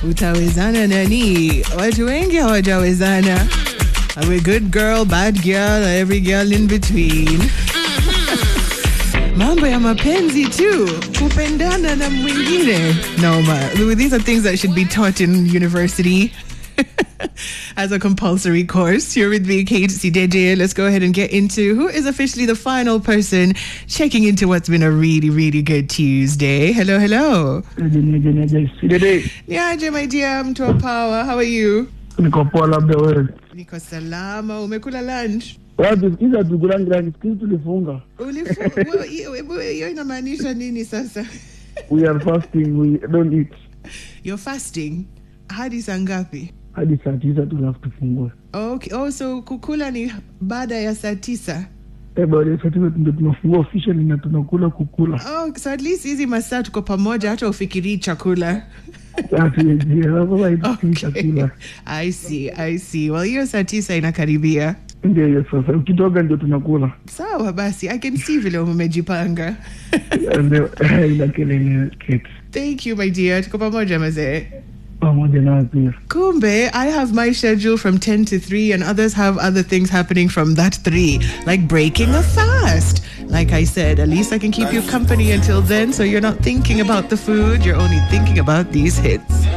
utawezana nani? Watu wengi hawajawezana. I'm a good girl, bad girl, every girl in between. Mambo ya mapenzi tu, kupendana na mwingine. No, ma. These are things that should be taught in university. As a compulsory course, you're with me, Kate Sideje. Let's go ahead and get into who is officially the final person checking into what's been a really, really good Tuesday. Hello, hello. Sidede, Niaje, my dear, mtu wa power. How are you? niko poa, labda wewe Niko salama. Umekula lunch? wapi? Sikiza tukulangirangi, sikizi tulifunga. Ulifu- Wo- hiyo- hebu- hiyo inamaanisha nini sasa? We are fasting, we don't eat You're fasting hadi saa ngapi? hadi saa tisa tulafu tufungue. Okay. Oh, so kukula ni baada ya saa tisa. Eh, baada ya saa tisa ndio tunafungua officially na tunakula kukula. Oh, so at least hizi masaa tuko pamoja hata ufikirii chakula. Hatuwezi chakula. I see, I see. Well, hiyo saa tisa inakaribia. Ndio hiyo sasa, ukitoka ndio tunakula. Sawa basi, I can see vile umejipanga. Ndio ila kelele Kate, Thank you my dear. Tuko pamoja mazee. pamoja nawe pia. Kumbe, I have my schedule from 10 to 3, and others have other things happening from that 3, like breaking a fast. Like I said, at least I can keep you company until then, so you're not thinking about the food, you're only thinking about these hits.